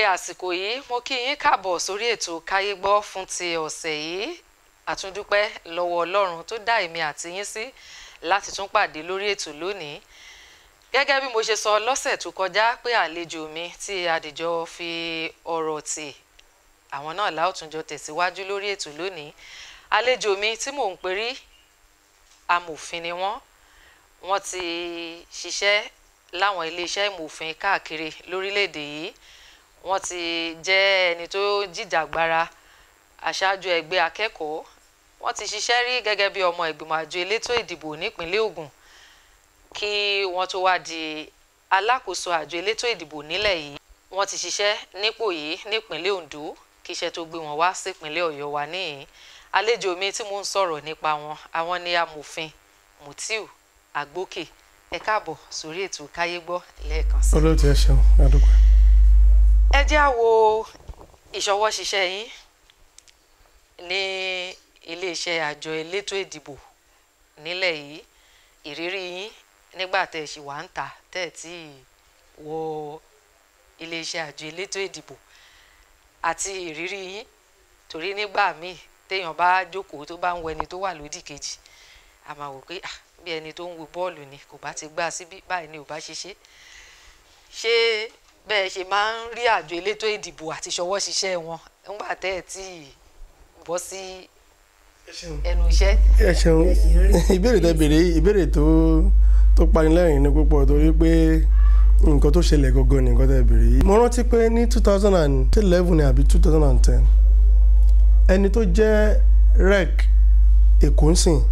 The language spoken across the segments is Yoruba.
àsìkò yìí mo kí yín káàbọ̀ sórí ètò káyé gbọ́ fún ti ọ̀sẹ̀ yìí àtúndúpẹ́ lọ́wọ́ ọlọ́run tó dá èmi àti yín sí láti tún pàdé lórí ètò lónìí gẹ́gẹ́ bí mo ṣe sọ lọ́sẹ̀ tó kọjá pé àlejò mi tí adìjọ fi ọ̀rọ̀ tì àwọn náà láòtúnjọ tẹ̀síwájú lórí ètò lónìí àlejò mi tí mò ń perí amòfin ni wọ́n wọ́n ti ṣiṣẹ́ láwọn iléeṣẹ́ ìmòfin káàkiri lórílẹ̀‐èdè yìí wọ́n ti jẹ́ ẹni tó jìjàgbara aṣáájú ẹgbẹ́ akẹ́kọ̀ọ́ wọ́n ti ṣiṣẹ́ rí gẹ́gẹ́ bí ọmọ ìgbìmọ̀ àjọ elétò ìdìbò nípínlẹ̀ Ògùn kí wọ́n tó wá di alákòóso àjọ elétò ìdìbò nílẹ̀ yìí wọ́n ti ṣiṣẹ́ nípò yìí nípínlẹ̀ Ondo kí iṣẹ́ tó gbé wọn wá sípínlẹ̀ Ọ̀yọ́ wa níyìn àlejò mi tí mo ń sọ̀rọ̀ nípa wọn àwọn ni amòfin Mutiu Agbókè ẹ káàbọ̀ sórí ètò káyé gbọ́ lẹ́ẹ̀kan sí. olóòtú ẹ ṣeun adúgbò. ẹ jẹ́ á wo ìṣọwọ́ ṣiṣẹ́ yín ní iléeṣẹ́ àjọ elétò ìdìbò nílẹ̀ yìí ìrírí yín nígbà tẹ́ ẹ ṣì wà ń ta tẹ́ ẹ tí wọ iléeṣẹ́ àjọ elétò ìdìbò àti ìrírí yín torí nígbà míì téèyàn bá jókòó tó bá ń wọ ẹni tó wà lódì kejì a máa wò pé ah bí ẹni tó ń wo bọ́ọ̀lù ni kò bá ti gbá síbí báyìí ni ò bá ṣe ṣe ṣé bẹ́ẹ̀ ṣe máa ń rí àjọ elétò ìdìbò àti ṣọwọ́ ṣiṣẹ́ wọn nígbà tẹ́ ẹ̀ tí bọ́ sí ẹnu iṣẹ́. ẹ ṣeun ìbéèrè tẹ́ béèrè ìbéèrè tó tó panilẹ́rìn ní púpọ̀ torí pé nǹkan tó ṣẹlẹ̀ gangan ní nǹkan tẹ́ béèrè yìí. mo rántí pé ní two thousand and eleven àbí two thousand and ten ẹni tó jẹ́ rec èkó ń sìn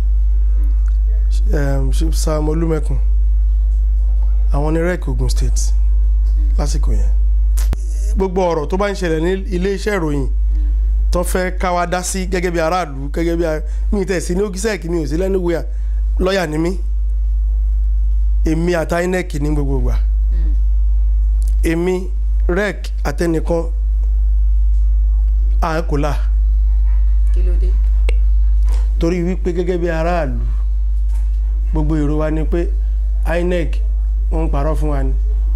Sam Olúmẹ̀kùn àwọn ní rec Ogun State lásìkò yẹn gbogbo ọ̀rọ̀ tó bá ń ṣẹlẹ̀ ní iléeṣẹ́ ìròyìn tó fẹ́ ká wa dá sí gẹ́gẹ́ bí aráàlú gẹ́gẹ́ bí mi tẹ̀ sí ní ogisẹ́ẹ̀kì mi ò sí lẹ́nu wíyà lọ́ọ̀yà ni mí èmi àti INEC ní gbogbo ìgbà èmi rec àtẹnìkan àákòlà kí ló dé. torí wípé gẹ́gẹ́ bí aráàlú gbogbo èrò wa ni pé INEC wọ́n ń parọ́ fún wa ni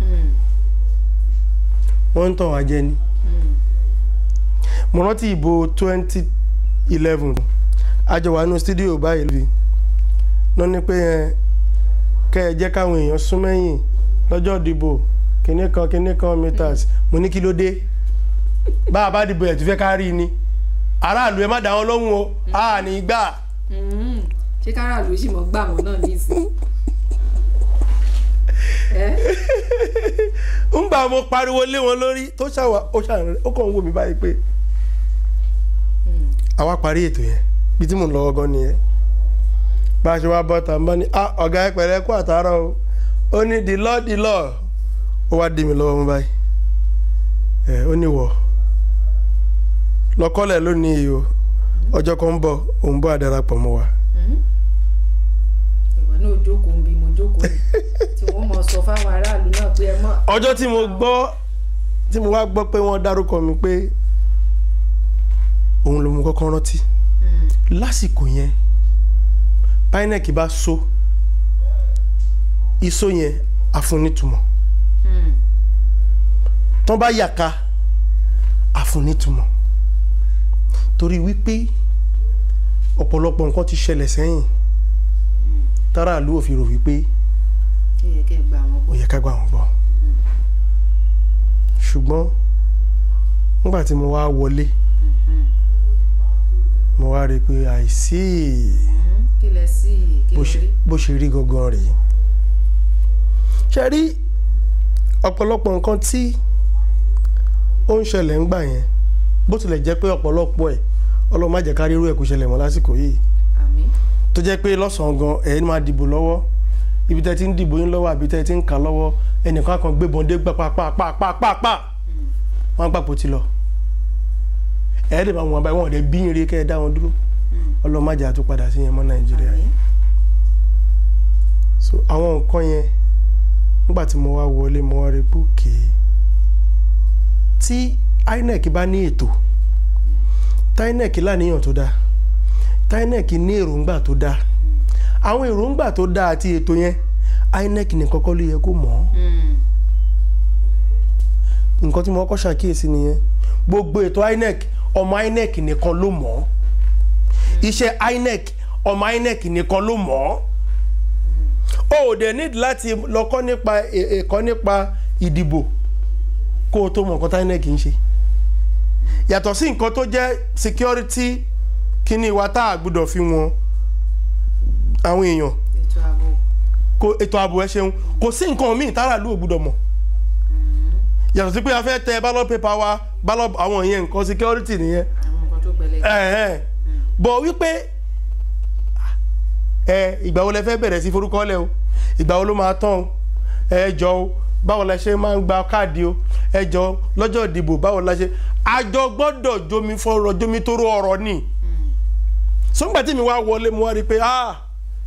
wọ́n ń tàn wá jẹ ni mo rántí ìbò twenty eleven àjọ wà nínú studio báyìí lóbi náà ni pé kẹ́ ẹ jẹ́ káwọn èèyàn sún mẹ́yìn lọ́jọ́ ìdìbò kinní kan kinní kan meters mo ní kí ló dé bá a bá dìbò ẹ̀ tó fẹ́ ká rí ni aráàlú ẹ má dá wọn lóhùn o a ní gbà. ṣé káràlú sì mọ gbà wọn náà nísìnyí. ń gbà mo pariwo lé wọn lórí tó ṣàwà ó ṣàrẹ ó kàn ń wò mí báyìí pé àwa parí ètò yẹn bí tí mò ń lọ́wọ́ gan nìyẹn bá a ṣe wá bọ́ tàn bá ní ah ọ̀gá ẹ pẹ̀lẹ́ kú àtàárọ̀ o ó ní the law the law ó wá dì mí lọ́wọ́ mú báyìí ẹ ó ní wọ̀ lọ́kọ́lẹ̀ lónìí o ọjọ́ kan ń bọ̀ òun bọ́ àdarapọ̀ mọ́ wa. ìwọ náà jókòó ń bí mo jókòó yìí tí wọ́n mọ̀ sọ fáwọn aráàlú náà pé ẹ mọ̀. ọjọ́ tí mo gbọ́ tí mo wá gbọ́ pé wọ́n dárúkọ mi pé òun ló mú kọ́kọ́ rántí lásìkò yẹn INEC bá so iṣó yẹn àfúnnítumọ̀ tán bá yàká àfúnnítumọ̀ torí wípé ọ̀pọ̀lọpọ̀ nǹkan ti ṣẹlẹ̀ sẹ́yìn táràlú ò fi rò wípé ó yẹ kẹ́ ẹ gbà wọn ó bọ̀. yẹ ká gbà wọ́n gbọ́ ṣùgbọ́n nígbà tí mo wá wọlé mo wá rí i pé àìsí kí lẹ sí i kí bó lẹ ṣe- rí. bó ṣe rí gangan rèé ṣe rí ọ̀pọ̀lọpọ̀ nǹkan tí ó ń ṣẹlẹ̀ ńgbà yẹn bó tilẹ̀ jẹ́ pé ọ̀pọ̀lọpọ̀ ẹ̀ ọlọ́run má jẹ́ ká rí irú ẹ̀ kó ṣẹlẹ̀ mọ́ lásìkò yìí àmín. tó jẹ́ pé lọ́sàn-án gan ẹ̀ máa dìbò lọ́wọ́ ibi tẹ́ ti ń dìbò yín lọ́wọ́ àbí tẹ́ ti ń kà lọ́wọ́ ẹnìkan kan gbébọn dé gbà pàápàápàápàá wọ́n á gbàpò ti lọ ẹ̀ ẹ́ dẹ̀ máa wọ̀n abáyé wọn ò dẹ̀ bí yín rí kẹ́ ẹ dá wọn dúró ọlọ́run má jẹ́ àtúpadà sí yẹn mọ́ nàìjíríà yìí àmín. so àwọn nǹkan yẹn nígbà tí mo wá wọlé mo wá rí pé òkè tí INEC bá ní ètò tí INEC láníyàn tó dáa tí INEC ní èròǹgbà tó dáa àwọn èròǹgbà tó dáa àti ètò yẹn INEC ní kọ́kọ́ ló yẹ kó mọ̀ ọ́ Mm. nǹkan tí mo kọ́kọ́ ṣàkíyèsí nìyẹn gbogbo ètò INEC ọmọ INEC nìkan ló mọ̀ ọ́ iṣẹ́ INEC ọmọ INEC nìkan ló mọ̀ ọ́ o ò dẹ̀ need láti lọ kọ́ nípa ẹ̀- ẹ̀kọ́ nípa ìdìbò kó o tó mọ̀ nǹkan tí INEC ń ṣe yàtọ̀ sí nǹkan tó jẹ́ security kíní wa tá a gbọ́dọ̀ fi wọn àwọn èèyàn ètò ààbò kò ètò ààbò ẹ ṣeun kò sí nǹkan míì táràlú ò gbọ́dọ̀ mọ̀ yàtọ̀ sí pé a fẹ́ tẹ ballot paper wa ballot àwọn yẹn nǹkan security nìyẹn àwọn nǹkan tó gbẹlẹ ẹ̀hẹ́n. bọ̀ wípé ẹ ìgbà wo lẹ fẹ́ bẹ̀rẹ̀ sí forúkọlẹ̀ o ìgbà wo ló máa tán o ẹ jọ o báwo la ṣe máa ń gba káàdì o ẹ jọ lọ́jọ́ ìdìbò báwo la ṣe àjọ gbọ́dọ̀ jomi fọ́rọ̀ jomi tóró ọ̀rọ̀ ni sọ́ngbà tí mi wá wọlé mo wá rí i pé ah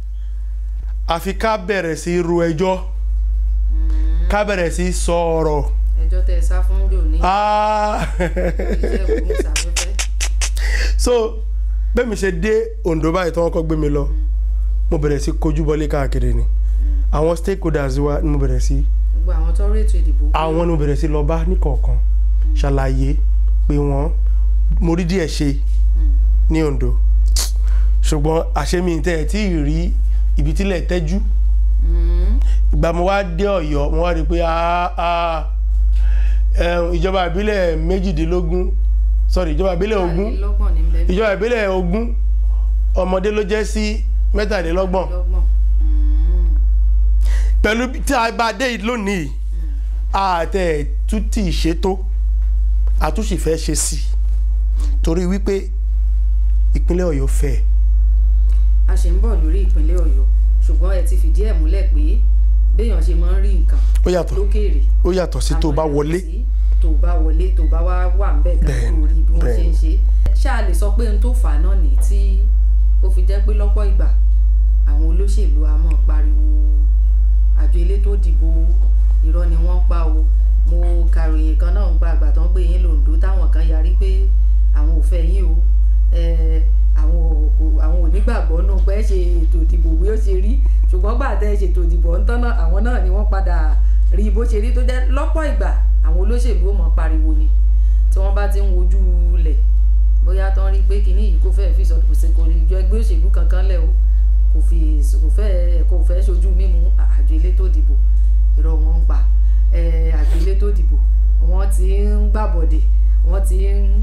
àfi ká bẹ̀rẹ̀ sí ru ẹjọ́ ká bẹ̀rẹ̀ sí sọ̀rọ̀ ẹjọ́ tẹ ẹ sá fún jòní ah iṣẹ́ ìgbóhùnsáfẹ́fẹ́ so bẹ́ẹ̀ mi ṣe dé Ondo báyìí tí wọ́n kọ́ gbé mi lọ mo bẹ̀rẹ̀ sí kojú bọ́lé káàkiri ni àwọn stakeholders wa ni mo bẹ̀rẹ̀ sí gbogbo àwọn tó rí ètò ìdìbò àwọn ni mo bẹ̀rẹ̀ sí lọ bá níkọ̀ọ̀kan ṣàlàyé pé wọ́n mo rí díẹ̀ ṣe ní Ondo ṣùgbọ́n àṣemí tẹ́ ẹ̀ tí ì rí ibi tílẹ̀ tẹ́jú Mm, ìgbà mo wá dé Ọ̀yọ́ mo wá rí i pé ah, ah, ẹm, ìjọba ìbílẹ̀ méjìdínlógún sorry ìjọba ìbílẹ̀ ogún mẹ́tàlélọ́gbọ̀n ní bẹ́ẹ̀ ìjọba ìbílẹ̀ ogún ọmọdé ló jẹ́ sí mẹ́tàlélọ́gbọ̀n lọ́gbọ̀n Mm, pẹ̀lú bí- tí a bá dé yìí lónìí àtẹ̀ tún tí ì ṣètò àtúnṣe fẹ́ ṣe sí i torí wípé ìpínlẹ̀ Ọ̀yọ́ fẹ́ a ṣe ń bọ̀ lórí ìpínlẹ̀ Ọ̀yọ́ ṣùgbọ́n ẹ ti fìdí ẹ̀ múlẹ̀ pé béèyàn ṣe máa ń rí nǹkan ó yàtọ̀ lókèèrè ó yàtọ̀ sí tó àwọn bá yàtọ̀ wọlé sí tó bá wọlé tó bá wá wà ń bẹ̀ gan Bẹ́ẹ̀ni, kó rí bí wọ́n ṣe ń ṣe ṣáà lè sọ pé n tó fà á náà ní tí ó fi jẹ́ pé lọ́pọ̀ ìgbà àwọn olóṣèlú a máa pariwo àjọ elétò ìdìbò irọ́ ni wọ́n ń pa o mo kàròyìn kan náà ń gba àgbà tó ń gbé yín lòǹdó táwọn kan yarí pé àwọn ò fẹ́ yín o eh, àwọn ò- kò- àwọn ò nígbàgbọ́ nù pé ẹ ṣe ètò ìdìbò bí ó ṣe rí ṣùgbọ́n gbà tẹ́ ẹ ṣètò ìdìbò ń tán náà àwọn náà ni wọ́n padà rí bó ṣe rí tó jẹ́ lọ́pọ̀ ìgbà àwọn olóṣèlú ó mọ̀ pariwo ni tí wọ́n bá ti ń wojú lẹ̀ bóyá tán rí pé kinní yìí kò fẹ́ẹ́ fi sọ̀tò ṣe kò lè yọ ẹgbẹ́ òṣèlú kankan lẹ̀ o kò fi kò fẹ́ẹ́ kò fẹ́ẹ́ ṣojú mímu àjọ elétò ìdìbò irọ́ wọn ń pa eh, àjọ elétò ìdìbò wọ́n ti ń gbàbọ̀dè wọ́n ti ń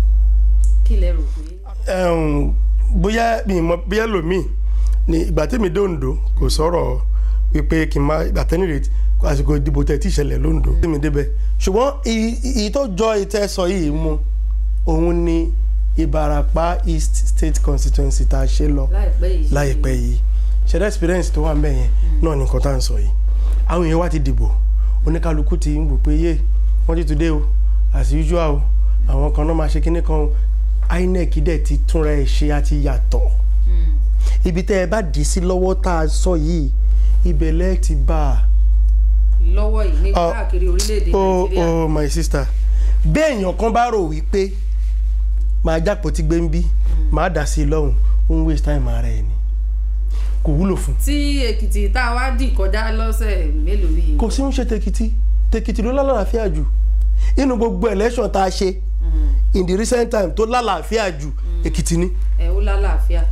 kílẹ̀ rò pé Ẹ̀hún, bóyá mi mọ bóyá lòmíì ní ìgbà tèmi dé Ondo kò sọ̀rọ̀ wípé kí n má ìgbà tẹ́ni rè àsìkò ìdìbò tẹ̀ tí ìṣẹ̀lẹ̀ lóńdó tèmi débẹ̀ ṣùgbọ́n èyí tó jọ ìtẹ́sọ yìí mu òun ni Ìbàràpá East State Constituency tá a ṣe lọ láìpẹ́ yìí láìpẹ́ yìí ṣẹ̀dá experience tó wà ń bẹ̀ yẹn náà ní nǹkan tá à ń sọ yìí àwọn èèyàn wá ti dìbò oníkálukú ti ń wò pé yé wọ́n ti today o as usual o àwọn kan náà máa ṣe kíní kan o INEC dẹ̀ ti túnra ẹ̀ ṣe àti yàtọ̀ Mm. ibi tẹ́ ẹ bá dì sí lọ́wọ́ tá a sọ yìí ibẹ̀ lẹ́ẹ̀ ti bá a lọ́wọ́ yìí ní Oh, káàkiri orílẹ̀-èdè oh nàìjíríà oh my sister bẹ́ẹ̀ èèyàn kan bá rò wípé máa jápò tí gbé ń bí máa dà sí i lọ́hùn ó ń waste time ara ẹ̀ ni kò wúlò fún un. tí èkìtì tá a wá dì kọjá lọ́sẹ̀ mélòó yìí kò sí ń ṣe tèkìtì tèkìtì ló lálàáfíà jù inú gbogbo election tá a ṣe Mm. in the recent time tó lálàáfíà jù èkìtì ni ẹ ó lálàáfíà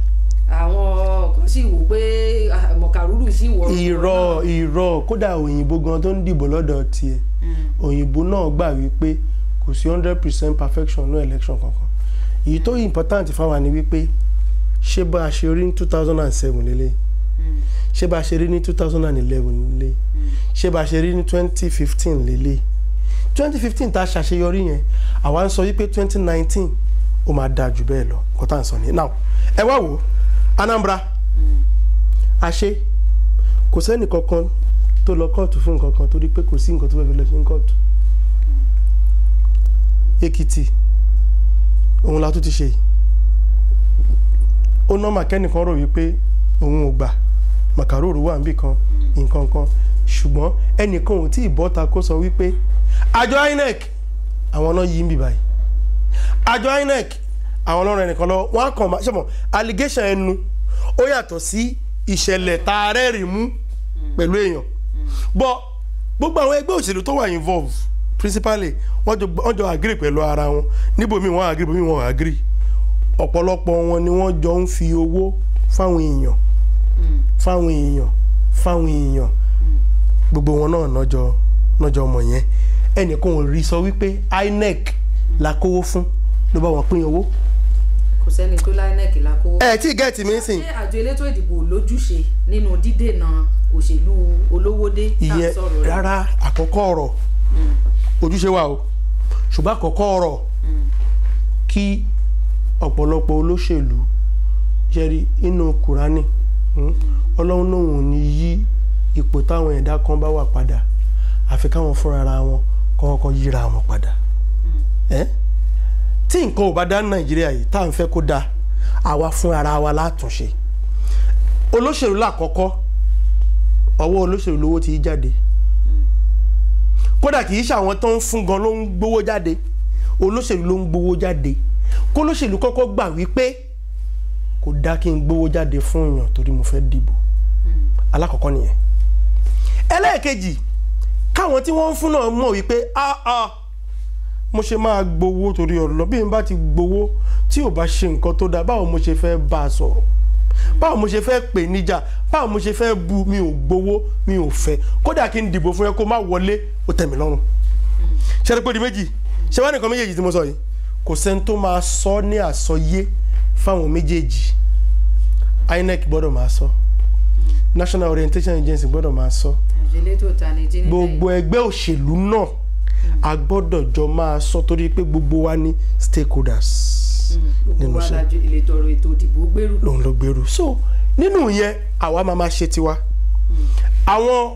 àwọn kan sì wò pé ah, mọ̀kàrúrù sì wọ̀ irọ́ irọ́ kódà òyìnbó gan tó ń dìbò lọ́dọ̀ tiẹ̀ òyìnbó náà gbà wípé kò sí hundred percent perfection ní election kankan èyí tó important fáwa ni wípé ṣé bá a ṣe rí ní two thousand and seven lélẹ̀ ṣé bá a ṣe rí ní two thousand and eleven lélẹ̀ ṣé bá a ṣe rí ní twenty fifteen lélẹ̀ twenty fifteen tá a ṣàṣeyọrí yẹn àwa ń sọ wípé twenty nineteen ó máa dáa jù bẹ́ẹ̀ lọ nǹkan tá à ń sọ nìyẹn now ẹ wá wò ó Anambra àṣe kò sẹ́nì kankan tó lọ kóòtù fún nǹkan kan torí pé kò sí nǹkan tó fẹ́ fi lọ sí ní kóòtù Èkìtì òun la tún ti ṣe yìí ó nọ́mà kẹ́nìkan rò wípé òun ò gbà màkàróòrò wà níbì kan nǹkan kan ṣùgbọ́n ẹnìkan ò tí ì bọ́ta kó sọ wípé àjọ INEC àwọn náà yí ń bì báyìí àjọ INEC àwọn ọlọ́run ẹnìkan lọ wọ́n á kàn máa ṣe mọ̀ allegation ẹnu ó yàtọ̀ sí ìṣẹ̀lẹ̀ tá a rẹ́rìí mú pẹ̀lú èèyàn bọ́ gbogbo àwọn ẹgbẹ́ òṣèlú tó wà involve principally wọ́n jọ wọ́n jọ agree pẹ̀lú ara wọn níbòmí wọ́n agree bòmí wọ́n agree ọ̀pọ̀lọpọ̀ wọn ni wọ́n jọ ń fi owó fáwọn èèyàn fáwọn èèyàn fáwọn èèyàn gbogbo wọn náà nọjọ nọjọ ọmọ yẹn ẹnìkan ò rí sọ wípé INEC la kówó fún ló bá wọn pín owó. kò sẹ́ni tó láìnẹ́ẹ̀kì la kówó. ẹ tí gẹ́ẹ̀tì mi sìn ṣé àjọ elétò ìdìbò lójúṣe nínú dídènà òṣèlú olówódé tá à ń ìyẹn sọ̀rọ̀ rẹ̀? rárá àkọ́kọ́ ọ̀rọ̀ ojúṣe wa o ṣùgbọ́n àkọ́kọ́ ọ̀rọ̀ kí ọ̀pọ̀lọpọ̀ olóṣèlú jẹ́rí inú kùránì mm, ọlọ́run náà ò ní yí ipò táwọn ẹ̀dá kan bá wà padà àfi káwọn fúnra ara wọn kọ́kọ́ yíra wọn padà ẹ́ tí nǹkan ò bá dá ní nàìjíríà yìí tá à ń fẹ́ kó dáa àwa fún ara wa látúnṣe olóṣèlú lákọ́kọ́ ọwọ́ olóṣèlú lówó ti jáde kódà kì í ṣe àwọn tó ń fún gan ló ń gbowó jáde olóṣèlú ló ń gbowó jáde kó olóṣèlú kọ́kọ́ gbà wípé kò dá kí n gbowó jáde fún èèyàn torí mo fẹ́ dìbò alákọ̀ọ́kọ́ nìyẹn ẹlẹ́ẹ̀kejì káwọn tí wọ́n ń fún náà mọ̀ wípé ah ah mo ṣe máa gbowó torí ọ̀rọ̀ bí n bá ti gbowó tí ò bá ṣe nǹkan tó dáa báwo mo ṣe fẹ́ bá a sọ̀rọ̀ báwo mo ṣe fẹ́ pè níjà báwo mo ṣe fẹ́ bu mi ò gbowó mi ò fẹ́ kódà kí n dìbò fún ẹ kó má wọlé ó tẹ́ mi lọ́rùn ṣẹ́ni pé di méjì ṣé wàá nìkan méjèèjì tí mo sọ yìí kò sẹ́ni tó máa sọ ní àsọyé fáwọn méjèèjì INEC gbọ́dọ̀ máa sọ National Orientation Agency gbọ́dọ̀ máa sọ àjọ elétò ìtanijí nílẹ̀ gbogbo ẹgbẹ́ òṣèlú náà a gbọ́dọ̀ jọ máa sọ torí pé gbogbo wa ní stakeholders gbogbo nínú wa iṣẹ́. lajú ìletò ọ̀rọ̀ ètò ìdìbò gbèrú lòun ló gbèrú so nínú yẹn àwa máa máa ṣe tiwa àwọn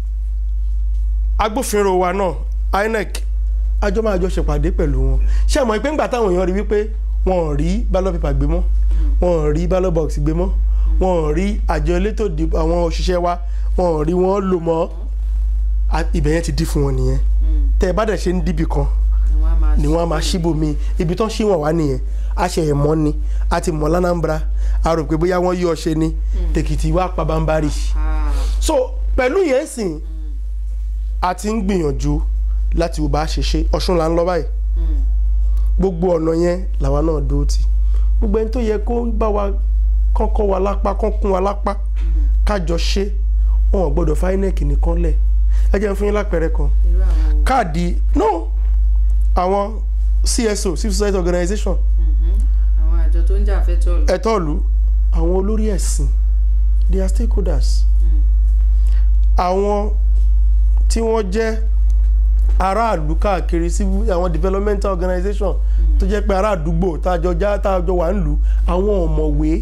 agbófinró wa náà INEC àjọ máa jọ ṣèpàdé pẹ̀lú wọn ṣé àmọ́ pé ńgbà táwọn èèyàn rí wípé wọn ò rí ballot paper gbé mọ́ wọn ò rí ballot box gbé mọ́ wọn ò rí àjọ elétò ìdìbò àwọn òṣìṣẹ́ wa wọn ò rí wọn lò mọ́ a- ibẹ̀ yẹn ti dí fún wọn nìyẹn tẹ́ ẹ bá dẹ̀ ṣe ń dìbì kan ni wọ́n á máa ni wọ́n á máa ṣíbò mi ibi tán ṣí wọn wá nìyẹn a ṣe ẹ̀mọ́ ni a ti mọ̀ lánàmbra a rò pé bóyá wọ́n yí ọṣẹ ni tèkìtì wá pabambari Ah, so pẹ̀lú yẹn sìn a ti ń gbìyànjú láti wo bá a ṣe ṣe ọ̀ṣun là ń lọ báyìí mm, gbogbo ọ̀nà yẹn làwa náà dúró tì gbogbo ẹni tó yẹ kó bá wa kọ́kọ́ wa lápá kán kún wa lápá kájọ ṣe wọn ò gbọ́dọ̀ FINEC nìkan lẹ̀ ẹ jẹ́ n fún yín lápẹẹrẹ kan irú àwọn wo? káàdì no àwọn CSO civil society organization Mhm. àwọn àjọ tó ń jà fẹ́tọ̀ ẹ̀tọ́ ìlú àwọn olórí ẹ̀sìn they are stakeholders àwọn tí wọ́n jẹ́ aráàlú káàkiri civil àwọn developmental organization tó jẹ́ pé ará àdúgbò tájọ já tájọ wà ń lù àwọn ọ̀mọ̀wé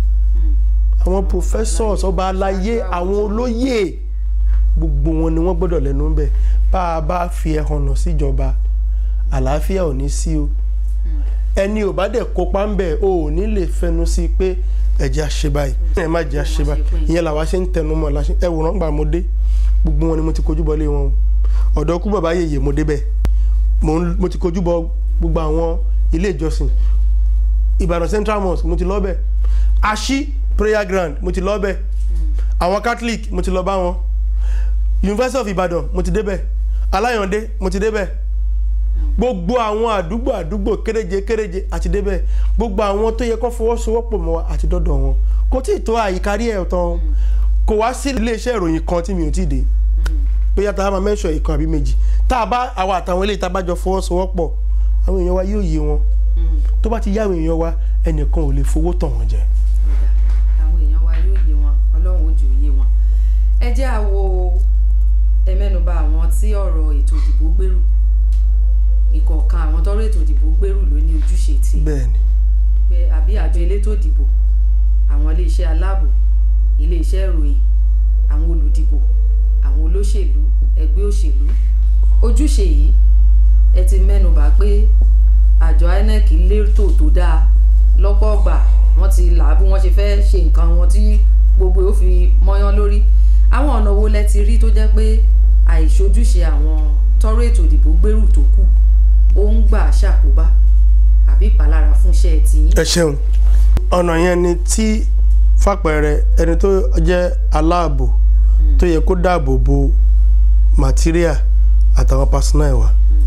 àwọn professors ọba aláyé àwọn olóyè gbogbo wọn ni wọ́n gbọ́dọ̀ lẹ́nu ń bẹ̀ bá a bá fi ẹ̀hónà síjọba àlàáfíà ò ní sí o ẹni ò bá dẹ̀ kópa ń bẹ̀ o ò ní lè fẹnu sí pé ẹ̀jẹ̀ àṣẹ báyìí ẹ̀ má jẹ́ àṣẹ báyìí ìyẹn làwa ṣe ń tẹnu mọ́ láṣẹ ẹ wòrán gbà mo dé gbogbo wọn ni mo ti kojú bọlé wọn o ọ̀dọ̀ kú bàbá yèyè mo débẹ̀ mo ń- mo ti kojú bọ gbogbo àwọn ilé ìjọsìn Ìbàdàn Central Mosque mo ti lọ bẹ̀ Aṣí prayer ground mo ti lọ bẹ̀ àwọn Catholic mo ti lọ bá wọn University of Ibadan mo ti débẹ̀ Aláyọ̀ndé mo ti débẹ̀ gbogbo àwọn àdúgbò àdúgbò kéréje kéréje àti débẹ̀ gbogbo àwọn tó yẹ kó fọwọ́sowọ́pọ̀ mọ́ wa àti dọ́dọ̀ wọn kò tí ì tó àyíkárí ẹ̀ tán kò wá sí iléeṣẹ́ ìròyìn kan tí mi ò tí ì dé bóyá tá a máa mẹ́sọ̀ ìkan àbí méjì tá a bá àwa àtàwọn eléyìí tá a bá jọ fọwọ́sowọ́pọ̀ àwọn èèyàn wa yóò yé wọn tó bá ti yá àwọn èèyàn wa ẹnìkan ò lè fowó tàn wọ́n jẹ. ọ̀dà àwọn èèyàn wa yóò yé wọn ọlọ́run ó jù ú yé wọn. ẹ jẹ́ à wo ẹ mẹ́nuba àwọn tí ọ̀rọ̀ ètò ìdìbò gbèrú ìkọ̀ọ̀kan àwọn tọ́rọ̀ ètò ìdìbò gbèrú ló ní ojúṣe tí bẹ́ẹ̀ni pé àbí àjọ elétò ìdìbò àwọn iléeṣẹ́ aláàbò iléeṣẹ́ ìròyìn àwọn olùdìbò àwọn olóṣèlú ẹgbẹ́ òṣèlú ojúṣe yìí ẹ ti mẹ́nuba pé àjọ INEC lérò tó dáa lọ́pọ̀ ọgbà wọ́n ti là á bí wọ́n ṣe fẹ́ ṣe nǹkan wọn tí gbogbo ó fi mọ́yán lórí àwọn ọ̀nà wo lẹ ti rí tó jẹ́ pé àìṣojúṣe àwọn tọ́rọ̀ ètò ìdìbò gbèrú tó kù ó ń gbà ṣàkóbá àbí ìpalára fúnṣẹ́ tiyín. ẹ ṣeun ọ̀nà yẹn ni tí fàpẹẹrẹ ẹni tó jẹ́ aláàbò tó yẹ kó dáàbò bo material àtàwọn personal wa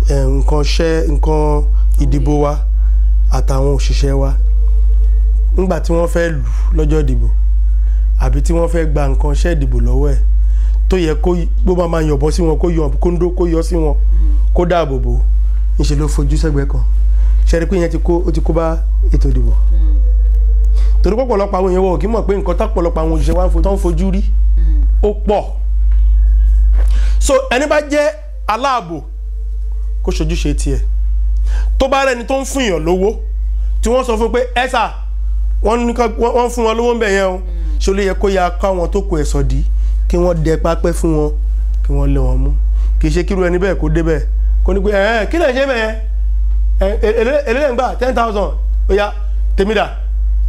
eh, nǹkan ṣẹ́ nǹkan ìdìbò wa àtàwọn òṣìṣẹ́ wa nígbà tí wọ́n fẹ́ lù lọ́jọ́ ìdìbò àbí tí wọ́n fẹ́ gba nǹkan ṣẹ́ ìdìbò lọ́wọ́ ẹ̀ tó yẹ kó bó bá máa yọ̀bọ sí wọn kó yọ kóńdó kó yọ sí wọn kó dáàbò bò ńṣe ló fojú sẹ́gbẹ́ kan ṣẹ́rí pé ìyẹn ti kó ó ti kó bá ètò ìdìbò torí pọ̀pọ̀lọpọ̀ àwọn èèyàn wọ̀ kí mọ̀ pé nǹkan tápọ̀lọpọ̀ àwọn òṣìṣẹ́ wa ń fo- tó ń fojú rí ó pọ̀ so ẹni bá jẹ́ aláàbò kó ṣojúṣe tiẹ̀ tó bá rẹni tó ń fún èèyàn lówó tí wọ́n sọ fún pé ẹ sà wọ́n ní ká- wọ́n wọ́n fún wọn lówó ń bẹ̀ yẹn o ṣé ó lè yẹ kó ya káwọn tó kù ẹ̀ sọ dí kí wọ́n dẹ pápẹ́ fún wọn kí wọ́n lé wọn mú kì í ṣe kíru ẹni bẹ́ẹ̀ kó débẹ̀ kó ní pé ẹ̀ kí lè ṣe bẹ́ẹ̀ èlé ń gbà ten thousand ó yá tèmi dà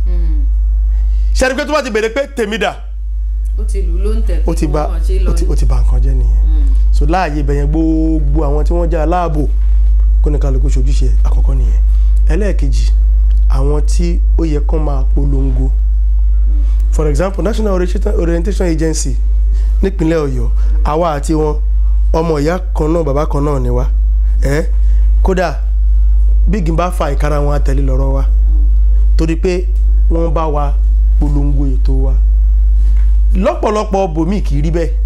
ṣẹ́ni pé tó bá ti bèrè pé tèmi dà ó ti lù ú ló ń tẹ̀ ó ti kí ba wọ́n mọ̀ ṣe lọ ó ti ni. ó ti ba nǹkan jẹ́ nìyẹn so láàyè ibẹ̀ yẹn gbogbo àwọn tí wọ́n jẹ́ aláàbò kó ní kálukú ṣojúṣe àkọ́kọ́ nìyẹn ẹlẹ́ẹ̀kejì àwọn tí ó yẹ kán máa polongo for example national orientation orientation agency nípínlẹ̀ ọ̀yọ́ àwa àti wọn ọmọ ìyá kan náà bàbá kan náà ni wá ẹ kódà bí igi bá fa ìkara wọn àtẹ̀lé lọ́rọ̀ wa torí pé wọ́n bá wa polongo ètò wa lọ́pọ̀lọpọ̀ bòmíì kì í rí bẹ́ẹ̀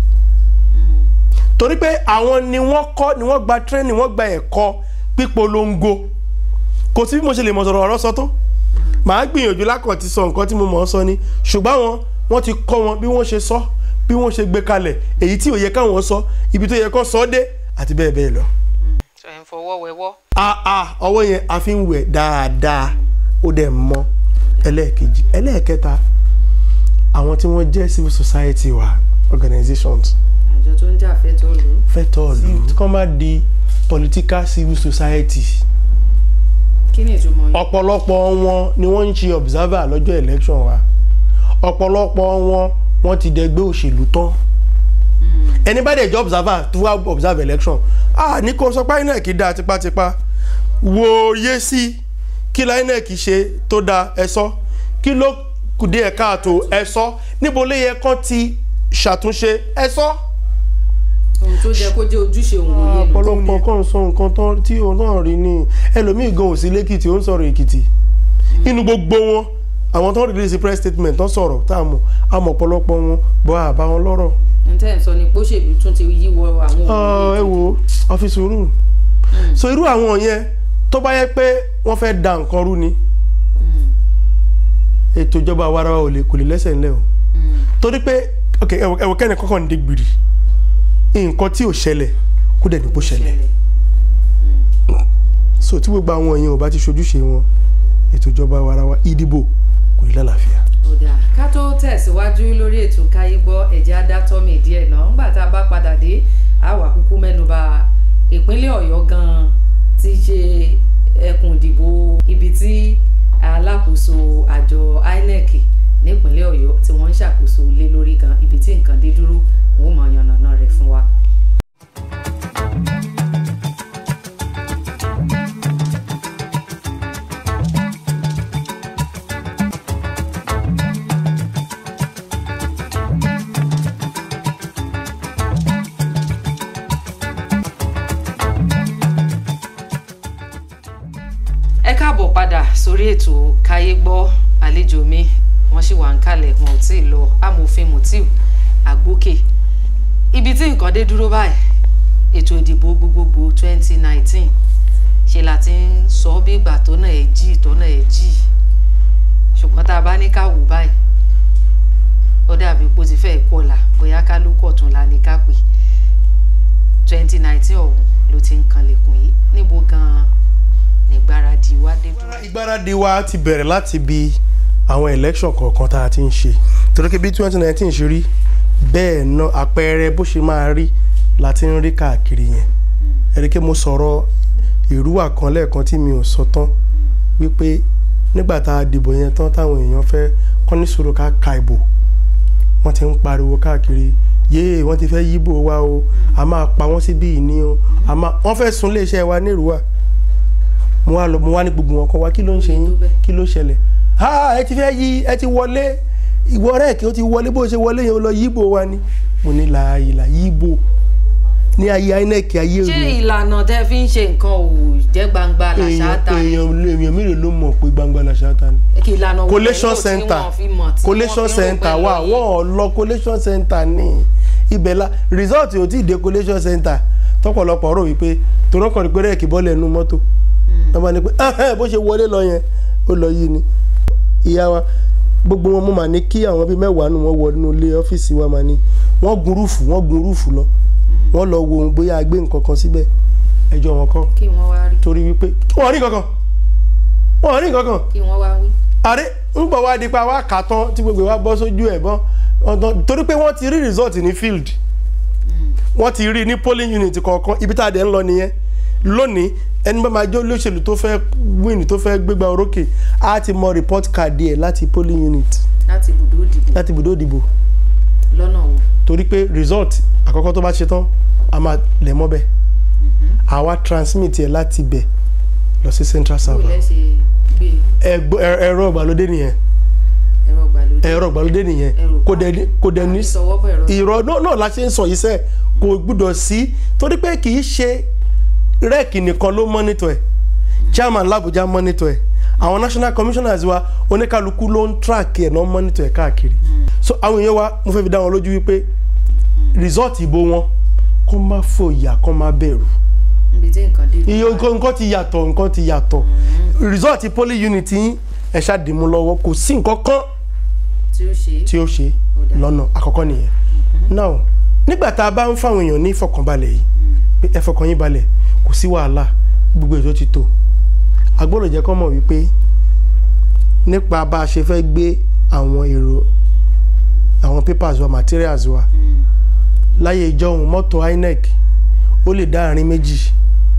torí pé àwọn ni wọ́n kọ́ ni wọ́n gba training wọ́n gba ẹ̀kọ́ pípolongo kò sí bí mo ṣe lè mọ̀ sọ̀rọ̀ ọ̀rọ̀ sọ tó màá gbìyànjú lákàn ti sọ nǹkan tí mo mọ̀ ọ́ sọ ni ṣùgbọ́n àwọn wọ́n ti kọ́ wọn bí wọ́n ṣe sọ bí wọ́n ṣe gbé kalẹ̀ èyí tí ò yẹ káwọn sọ ibi tó yẹ kó sọ dé àti bẹ́ẹ̀ bẹ́ẹ̀ lọ. ẹ̀ ń fọwọ́ wẹwọ́ àà ọwọ́ yẹn a fi ń wẹ̀ dáadáa ó dẹ̀ mọ́ ẹlẹ́ẹ̀kejì ẹlẹ́ẹ̀kẹta àwọn tí wọ́n jẹ́ civil society wa organizations àjọ tó ń jà fẹ́tọ̀ lù ú. fẹ́tọ̀ lù tí kò má di political civil society kí ni ìtumọ̀ yìí. ọ̀pọ̀lọpọ̀ wọn ni wọ́n ń ṣe observer lọ́jọ́ election wa ọ̀pọ̀lọpọ̀ wọn wọ́n ti dẹgbẹ́ òṣèlú tán ẹni bá dẹ̀ jẹ́ observer tó wá observe election ah ní kò sọ pé inec dá tipátipá wòye sí kí la inec ṣe tó da ẹ sọ kí ló kù díẹ̀ káàtó ẹ sọ níbo ló yẹ kán ti ṣàtúnṣe ẹ sọ. ohun tó jẹ kó jẹ́ ojúṣe òun wòye nù. ọ̀pọ̀lọpọ̀ kan sọ nǹkan tán tí òun náà rí ni ẹlòmíì gan ò sí lẹ́kìtì ó ń sọ̀rọ̀ èkìtì inú gbogbo wọn àwọn tó ń release press statement tó sọ̀rọ̀ tá a mọ̀ a mọ̀ ọ̀pọ̀lọpọ̀ wọn bọ́ àbá wọn lọ́rọ̀. n tẹ́ ẹ̀ sọ ni pósèlú tún ti yíwọ àwọn Ah, ẹ wo ọ́fíìsì rú so irú àwọn yẹn tó bá yẹ pé wọ́n fẹ́ da nǹkan rú ni ètò ìjọba àwarawa ò lè kò lè lẹ́sẹ̀ ńlẹ̀ o torí pé ok ẹwọ ẹwọ kẹ́ni kọ́kọ́ ń dé gbìrì nǹkan tí ò ṣẹlẹ̀ kó dẹ̀ ní kó ṣẹlẹ̀ so tí gbogbo àwọn èèyàn ò bá ti ṣojúṣe wọn ètò ìjọba àwarawa ìdìbò kò ní lálàáfíà. ọ̀dà ká tó tẹ̀síwájú lórí ètò káyé gbọ́ ẹ̀jẹ̀ adátọ́mì díẹ̀ náà ńgbà tá a bá padà dé a wà kúkú mẹ́nuba ìpínlẹ̀ ọ̀yọ́ gan-an ti ṣe ẹkùn ìdìbò ibi tí alákòóso àjọ inec nípínlẹ̀ ọ̀yọ́ tí wọ́n ń ṣàkóso lé lórí gan ibi tí nǹkan dé dúró wọn ò mọ̀ yànnàná rẹ̀ fún wa. ẹ káàbọ̀ padà sórí ètò káyé gbọ́ àlejò mi wọ́n sì wà ń kalẹ̀ wọn ò tí ì lọ amòfin mutiu àgbókè ibi tí nǹkan dé dúró báyìí ètò ìdìbò gbogbogbò 2019 ṣe la ti ń sọ bí ìgbà tó náà ẹ̀ jí tó náà ẹ̀ jí ṣùgbọ́n tá a bá ní ká wò báyìí ó dàbí pé ó ti fẹ́ẹ̀ kọlà bóyá kálukú ọ̀tún la ní ká pè 2019 ọ̀hún ló ti ń kanlẹ̀kùn yìí níbo gan-an nígbáradì wa dé dúró. ìgbáradì wa ti bẹ̀rẹ̀ láti bi àwọn election kọ̀ọ̀kan tá a ti ń ṣe torí pé bí twenty nineteen ṣe rí bẹ́ẹ̀ náà àpẹẹrẹ bó ṣe máa rí la ti ń rí káàkiri yẹn ẹ̀ríkẹ́ mo sọ̀rọ̀ ìrúwà kan lẹ́ẹ̀kan tí mi ò sọ tán wípé nígbà tá a dìbò yẹn tán táwọn èèyàn fẹ́ kọ́ ní sùúrù ká ka ìbò wọ́n ti ń pariwo káàkiri yéè wọ́n ti fẹ́ yíbò wa o a máa pa wọ́n síbí yìí ní o a máa wọ́n fẹ́ sun iléeṣẹ́ wa ní ìrúwà mo wá lọ mo wá ní gbogbo wọn kọ wá kí ló ń ṣe yín kí ló ṣẹlẹ̀ ha ẹ ti fẹ́ yí ẹ ti wọlé ìwọ rẹ̀ kí o ti wọlé bó ṣe wọlé yẹn o lọ yíbò wa ni mo ní láàyè là yíbò ní ayé inec ayé ṣé òní ìlànà tẹ fi ń ṣe nǹkan ò jẹ́ gbangba làṣà èèyàn ta ni èèyàn èèyàn mélòó ló mọ̀ pé gbangba làṣà ta ni kí ìlànà wo collation lẹ́yìn tí center wọ́n fi mọ̀ tí collation wọ́n fi ń rò center pé wà lọ yìí? wọ́n ò lọ collation center ní ibẹ̀ la result ò tí ì dé collation center tọ́pọ̀lọpọ̀ rò wípé torọ́kàn rí pé rẹ́ẹ̀kì bọ́ọ̀lù ẹnu mọ́tò wọ́n bá ní pé "Ah, bó ṣe wọlé lọ yẹn ó lọ yìí ni ìyá wa gbogbo wọn mo mà ní kí àwọn bíi mẹ́wàá nù wọ́n wọ inú ilé ọ́fíìsì wa mà ní wọ́n gun rúùfù wọ́n gun rúùfù lọ wọ́n lọ wo ohun bóyá a gbé nǹkan kan síbẹ̀ ẹjọ́ wọn kọ́ kí wọ́n wá rí torí wípé wọ́n rí nǹkan kan wọ́n rí nǹkan kan kí wọ́n wá wí. àrẹ ń bọ̀ wá di pa wá kà tán tí gbogbo wa bọ́ sójú ẹ̀ bọ́n ọ̀dọ́ torí pé wọ́n ti rí result ní field wọ́n ti rí ní polling unit kọ̀ọ̀kan ibi tá a dẹ̀ ń lọ nìyẹn lónìí ẹni bá máa jẹ́ olóṣèlú tó fẹ́ win tó fẹ́ gbégbá orókè á ti mọ report card ẹ̀ láti polling unit láti ibùdó ìdìbò láti ibùdó ìdìbò lọ́nà wo. torí pé result àkọ́kọ́ tó bá ṣe tán a máa lẹ̀ mọ́ bẹ́ẹ̀ àwa transmit ẹ̀ láti bẹ̀ lọ sí central bó server lẹ́ ṣe gbé Ẹgbọ́- ẹ- ẹ̀rọ ìgbàlódé nìyẹn ẹ̀rọ ìgbàlódé. ẹ̀rọ ìgbàlódé nìyẹn Ẹ̀rọ kò dẹ̀ ní- kò dẹ̀ ní àbí sọwọ́ bọ̀ ẹ̀rọ ìrọ̀ náà náà la ṣe ń sọ yìí sẹ́ kò gbúdọ̀ sí torí pé kì í ṣe rec nìkan ló mọ́nítọ̀ ẹ̀ chairman làbújá mọ́nítọ̀ ẹ̀ àwọn national commissioners wa oníkálukú ló ń track ẹ̀ náà mọ́nítọ̀ ẹ̀ káàkiri so àwọn èèyàn wa mo fẹ́ fi dá wọn lójú wípé result ìbò wọn kó má fòyà kó má bẹ̀rù níbi tí nǹkan dé. iye nǹkan nǹkan ti yàtọ̀ nǹkan ti yàtọ̀ result poly unit yín ẹ̀ ṣàdìmú lọ́wọ́ kò sí nǹkan kan tí ó ṣe tí ó ṣe Ó dáa. lọ́nà àkọ́kọ́ nìyẹn now nígbà tá a bá ń fáwọn èèyàn ní ìfọkànbalẹ̀ yìí pé ẹ fọkàn yín balẹ̀ kò sí wàhálà gbogbo ètò ti tó a gbọ́dọ̀ jẹ́ kọ́ mọ̀ wípé nípa bá a ṣe fẹ́ gbé àwọn èrò àwọn papers wa materials wa láyé ìjọhún mọ́tò inec ó lè dá àárín méjì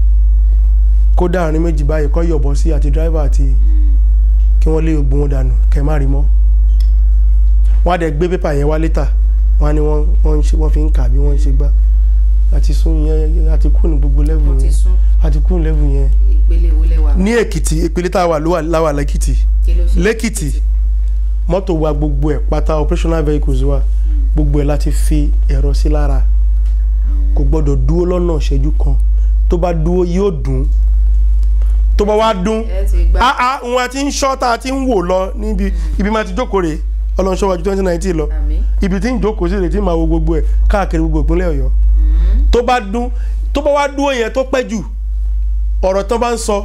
kó dá àárín méjì báyìí kọ́ yọ̀bọ̀ sí àti driver àti kí wọ́n lé gbogbo wọn dànù kẹ́ má rí mọ́ wọ́n á dẹ̀ gbé pépà yẹn wá létà wọ́n á ní wọ́n wọ́n ń ṣe wọ́n fi ń kà bí wọ́n ń ṣe gbá àti sún yẹn àti kú ní gbogbo lẹ́vù wọ́n ti yẹn sún àti kú ní lẹ́vù yẹn. ìpele wo lẹ́wà. ní èkìtì ìpele tá a wà lówà láwà lẹ́kìtì kí ló ṣe lẹ́kìtì mọ́tò wa gbogbo ẹ̀ pátá operational vehicles wa gbogbo ẹ̀ láti fi ẹ̀rọ sí lára kò gbọ́dọ̀ dúró lọ́nà ìṣẹ́jú kan tó bá dúró yóò dùn tó bá wá dún ẹ ti gbá ah ah wọn ti ń ṣọ́ tá a ti ń wò lọ níbi ibi máa ti jókòó rè ọlọ́nṣọ́ wájú twenty nineteen lọ àmì ibi tí ń jókòó sí rè tí máa wo gbogbo ẹ̀ káàkiri gbogbo ìpínlẹ̀ ọ̀yọ́ tó bá dún tó bá wá dúró yẹn tó pẹ́ jù ọ̀rọ̀ tán bá ń sọ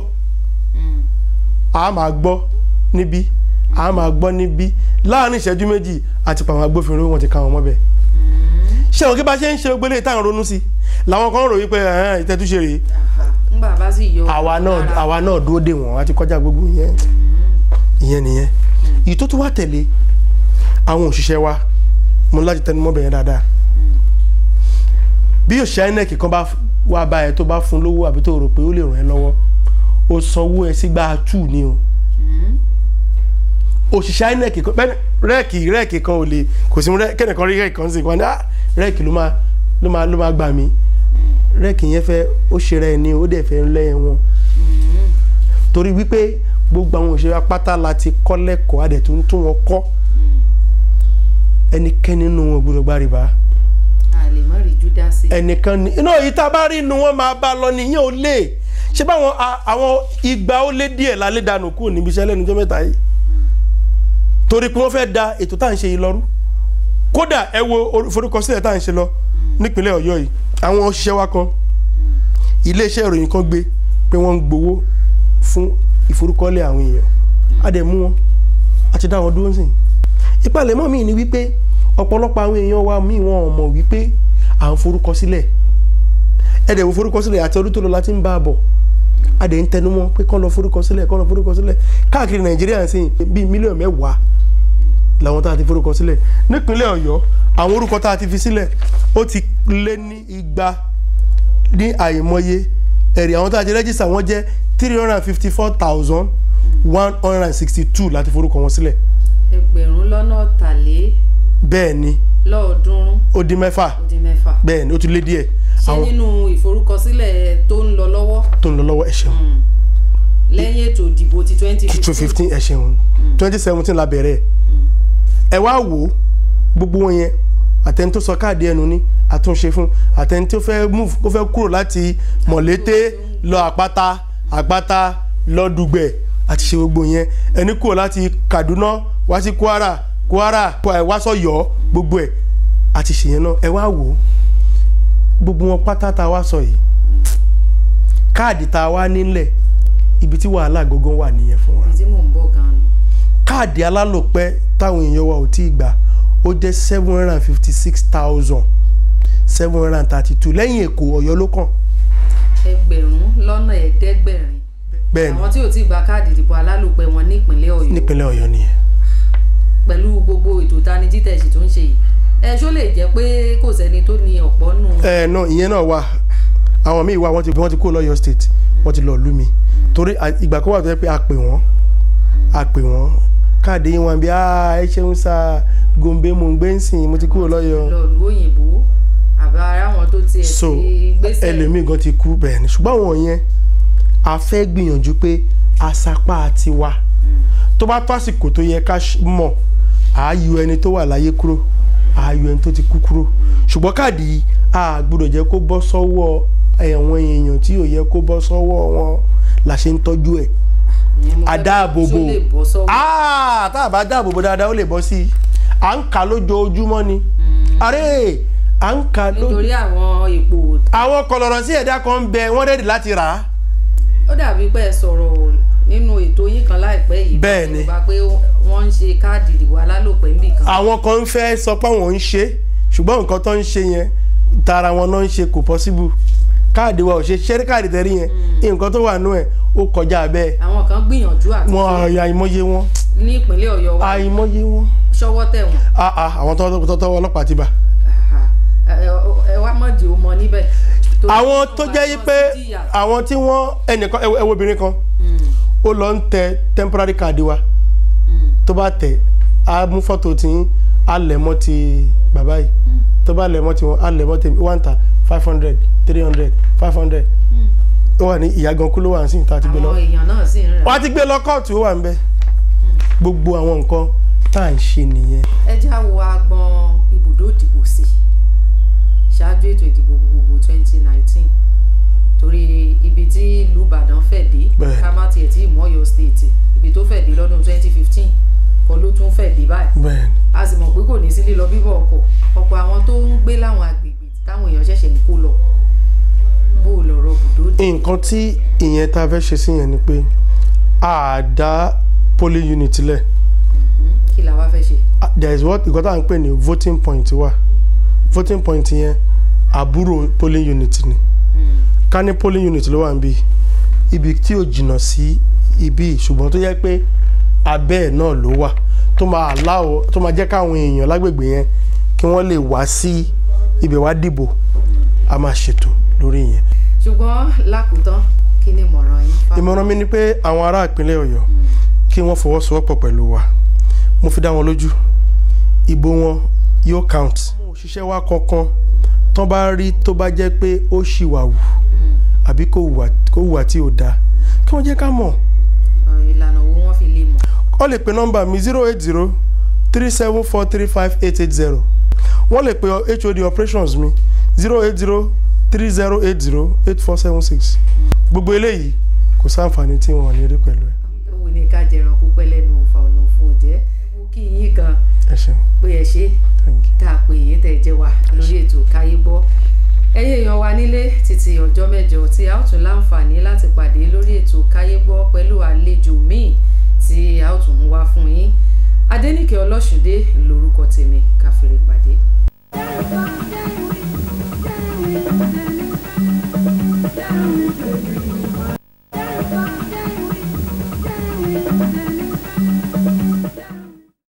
a máa gbọ́ níbí a máa gbọ́ níbí láàrin ìṣẹ́jú méjì àti pàwọn agbófinró wọn ti ká wọn mọ́bẹ̀ ṣé àwọn kí bá ṣe ń ṣe gbélé táwọn ronú sí làwọn kan rò wípé ẹ̀hẹ́n ìtẹ́túṣe rèé ńgbà bá sì yọ àwa náà lára. àwa náà dúró dè wọ́n àti kọjá gbogbo yẹn ìyẹn nìyẹn èyí tó tún wá tẹ̀lé àwọn òṣìṣẹ́ wa mo láti tẹnu mọ́ bẹ̀yẹn dáadáa bí òṣìṣẹ́ inec kan bá wá bá ẹ tó bá fún lówó àbí tó rò pé ó lè ràn ẹ́ lọ́wọ́ ó sanwó ẹ sígbà tù ní o òṣìṣẹ́ inec kan bẹ́ẹ̀ rẹ́ẹ̀kì rẹ́ẹ̀kì kan ò lè kò sí rẹ́- kẹ́nìkan rí rẹ́ẹ̀kì kan sí wọn ni ah rẹ́ẹ̀kì ló máa ló máa ló máa gbà mí rẹ́ẹ̀kì yẹn fẹ́ ó ṣe rẹ̀ ni ó dẹ̀ fẹ́ lẹ́yìn wọn torí wípé gbogbo àwọn òṣèré apáta la ti kọ́ lẹ́kọ̀ọ́ adẹ̀ tó ń tún wọn kọ́ ẹnikẹ́ni nínú wọn ò gbọdọ̀ gba rìbá a lè mọ rí júdásì ẹnìkan ní inú èyí tá a bá rí inú wọn máa bá lọ nìyẹn ò lè ṣé báwọn a- àwọn igba ó lé díẹ̀ lálẹ́ dànù kúrò níbi iṣẹ́ lẹ́nu ọjọ́ mẹ́ta yìí torí pé wọ́n fẹ́ da ètò tá à ń ṣe yìí lọ́rú kódà ẹ wo orí- forúkọsílẹ̀ tá à ń ṣe lọ nípínlẹ̀ ọ̀yọ́ yìí àwọn òṣìṣẹ́ wa kan iléeṣẹ́ ìròyìn kan gbé pé wọ́n ń gbowó fún ìforúkọlẹ̀ àwọn èèyàn á dẹ̀ mú wọn a ti dá wọn dúró sìn ìpalẹ̀mọ́ mi ni wípé ọ̀pọ̀lọpọ̀ àwọn èèyàn wa míì wọn ò mọ̀ wípé à ń forúkọ sílẹ̀ ẹ̀dẹ̀ wo forúkọ sílẹ̀ àti ọdún tó lọ láti ń bá a bọ̀ a dẹ̀ ń tẹnu mọ́ pé kán lọ forúkọ sílẹ̀ kán lọ forúkọ sílẹ̀ káàkiri nàìjíríà ń sìn bíi mílíọ̀nù mẹ́wàá làwọn tá a ti forúkọ sílẹ̀ nípínlẹ̀ ọ̀yọ́ àwọn orúkọ tá a ti fi sílẹ̀ ó ti lé ní igba ní àìmọye ẹ̀rí àwọn tá a ti rẹ́jísà wọ́n jẹ́ three hundred and fifty four thousand one hundred and sixty two láti forúkọ wọn sílẹ̀ ẹgbẹ̀rún lọ́nà ọ̀tàlé bẹ́ẹ̀ ni lọ́ọ̀ọ́dúnrún ó dín mẹ́fà ó dín mẹ́fà bẹ́ẹ̀ ni ó tún lé díẹ̀ ṣé àwọn nínú ìforúkọsílẹ̀ tó ń lọ lọ́wọ́ tó ń lọ lọ́wọ́ ẹ̀ ṣeun lẹ́yìn ètò ìdìbò ti twenty two fifteen ẹ̀ ṣeun twenty seventeen la bẹ̀rẹ̀ ẹ̀ wá wò ó gbogbo wọn yẹn àtẹni tó sọ káàdì ẹnu ní àtúnṣe fún àtẹni tó fẹ́ move ó fẹ́ kúrò láti mọ̀lété lọ àpáta àpáta lọ dùgbẹ̀ àti ṣe gbogbo yẹn ẹni kúrò láti Kaduna wá sí Kwara Kwara wá sọ̀yọ́ gbogbo ẹ̀ àti ṣèyẹn náà ẹ wá wò ó gbogbo wọn pátá tá a wá sọ yìí káàdì tá a wá nílẹ̀ ibi tí wàhálà gangan wà nìyẹn fún wa ibi tí mò ń bọ̀ gan-an káàdì alálòpẹ́ táwọn èèyàn wa ò tí ì gbà ó jẹ́ seven hundred and fifty six thousand seven hundred and thirty two lẹ́yìn èkó ọ̀yọ́ ló kàn ẹgbẹ̀rún lọ́nà ẹ̀ẹ́dẹ́gbẹ̀rin bẹ́ẹ̀ ni àwọn tí ò tí ì gba káàdì ìdìbò alálòpẹ́ wọn nípínlẹ̀ ọ̀yọ́ nípínlẹ̀ ọ̀yọ́ nìyẹn pẹ̀lú gbogbo ètò ìtanijí tẹ̀sí tó ń ṣe yìí ẹ ṣó lè jẹ́ pé kò sẹ́ni tó ní ọ̀pọ̀ nù ẹ náà ìyẹn náà wà àwọn míì wà wọ́n ti wọ́n ti kó lọ́yọ̀ state wọ́n ti lọ lú mi torí à- ìgbà kan wà tó yẹ pé a pè wọ́n a pè wọ́n káàdì yín wọn bí ẹ ṣeun sá gombe mò ń gbé ń sìn mo ti kúrò lọ́yọ̀ lọ lu òyìnbó àbá ara wọn tó tiẹ̀ so ti gbèsè ẹlòmíì gan ti kú bẹ́ẹ̀ ni ṣùgbọ́n àwọn yẹn a fẹ́ gbìyànjú pé àsapá tiwa tó bá tó àsìkò tó yẹ ká ṣ- mọ̀ à á yọ ẹni tó wà láyé kúrò à á yọ ẹni tó ti kú kúrò ṣùgbọ́n káàdì yìí a gbọ́dọ̀ jẹ́ kó bọ́ sọ́wọ́ ẹ̀wọ̀n èèyàn tí ò yẹ kó bọ́ sọ́wọ́ wọn la ṣe ń tọ́jú ẹ̀ Ìyẹn mo fẹ́ adáàbòbò ṣó lè bọ́ sọ́wọ́ Ah, tá a bá dáàbòbò dáadáa ó lè bọ́ sí i à ń kà lójoojúmọ́ ni àrẹ à ń kà lójoojúmọ́ nítorí àwọn èpò àwọn kọlọ̀rọ̀ sí ẹ̀dá kan ń bẹ wọ́n rẹ́dì láti rà á. ó dàbí pé ẹ sọ̀rọ̀ nínú ètò yín kan láìpẹ́ yìí Bẹ́ẹ̀ ni. nípa pé wọ́n ń ṣe káàdì ìdìbò alálòpẹ́ níbì kan àwọn kan ń fẹ́ sọ pé àwọn ń ṣe ṣùgbọ́n nǹkan tó ń ṣe yẹn tara wọn náà ń ṣe kò possible káàdì wa ò ṣe ṣẹ́rí káàdì tẹ̀rí yẹn nǹkan tó wà nú ẹ̀ ó kọjá bẹ́ẹ̀ àwọn kan gbìyànjú àti wọn àyà àìmọye wọn ní ìpínlẹ̀ ọ̀yọ́ wa àìmọye wọn ṣọwọ́ tẹ̀ wọ́n Ah, ah, àwọn tó tọ́wọ́ ọlọ́pàá ti bá. Àhà. ẹ ẹ wá mọ̀dì ó mọ níbẹ̀ Torí àwọn wọ́n tó wá jẹ́ lọ yí pé sí jìyà. àwọn tí wọ́n ẹnìkan ẹ wo- ẹ wo obìnrin kan Mm, ó lọ ń tẹ temporary card wa mm. tó bá tẹ̀ á mú fọ́tò tí á lẹ̀ mọ́ ti bàbá yìí tó bá lẹ̀ mọ́ ti wọn á lẹ̀ mọ́ tèmi one ta five hundred three hundred five hundred ó wà ní ìyá gan kú ló wà ní sìn tá a ti gbé lọ àwọn èèyàn náà sì ń rà wọ́n á ti gbé lọ kóòtù ó wà ń bẹ gbogbo àwọn nǹkan tá à ń ṣe nìyẹn ẹ já wo agbọn ibùdó ìdìbò sí ṣáájú ètò ìdìbò gbogbogbò 2019 torí ibi tí ìlú Ìbàdàn fẹ̀ dé Bẹ́ẹ̀. ká má tiẹ̀ tí ìmọ̀ Ọ̀yọ́ state ibi tó fẹ̀ dé lọ́dún 2015 kọ́ ló tún fẹ̀ dé báyìí bẹ́ẹ̀ ni a sì mọ̀ pé kò ní sí lílọ bíbọ̀ ọkọ̀ ọ̀pọ̀ àwọn tó ń gbé láwọn agbègbè táwọn èèyàn ṣẹ̀ṣẹ̀ ń kó lọ bó o lọ̀rọ̀ bùdó dé nǹkan tí ìyẹn tá a fẹ́ ṣe sí yẹn ni pé a dá polling unit lẹ̀ kí la wá fẹ́ ṣe. Ah, there is what nǹkan tá à ń pè ní voting point wa voting point yẹn àbúrò polling unit ni ká ní polling unit ló wà níbí ibi tí ò jìnnà sí ibi ṣùgbọ́n tó yẹ pé abẹ́ ẹ̀ náà ló wà tó máa aláwọ̀ tó máa jẹ́ káwọn èèyàn lágbègbè yẹn kí wọ́n lè wá sí ibẹ̀ wá dìbò a máa ṣètò lórí yẹn. ṣùgbọ́n lákòótán kí ni ìmọ̀ràn yín fáwọn ìmọ̀ràn mi ni pé àwọn ará ìpínlẹ̀ ọ̀yọ́ kí wọ́n fọwọ́sowọ́pọ̀ pẹ̀lú wa mo fi dá wọn lójú ìbò wọn yóò count. àwọn òṣìṣẹ́ wa kankan tán bá rí tó bá jẹ́ pé ó ṣìwàwù àbí kò hùwà kò hùwà tí ò dáa kí wọ́n jẹ́ ká mọ̀ Ọ̀, ìlànà wo wọ́n fi lè mọ̀. wọ́n lè pe nọ́mbà mi zero eight zero three seven four three five eight eight zero wọ́n lè pe HOD operations mi zero eight zero three zero eight zero eight four seven six gbogbo eléyìí kò sáǹfààní tí wọ́n ní rí pẹ̀lú ẹ̀ owó ni ká jẹran púpẹ́ lẹ́nu ọ̀fà ọ̀nà òfò jẹ́ mo kí yín gan ẹ ṣeun pé ẹ ṣe thank you. tá a pè yín tẹ̀ jẹ́ wa lórí ètò káyé gbọ́ ẹ̀yin èèyàn wa nílé títí ọjọ́ mẹ́jọ tí a ó tún láǹfààní láti pàdé lórí ètò káyé gbọ́ pẹ̀lú àlejò míì tí a ó tún mú wá fún yín Adéníkẹ́ Ọlọ́ṣùndé lórúkọ tèmi káfíńrè pàdé. Thank you.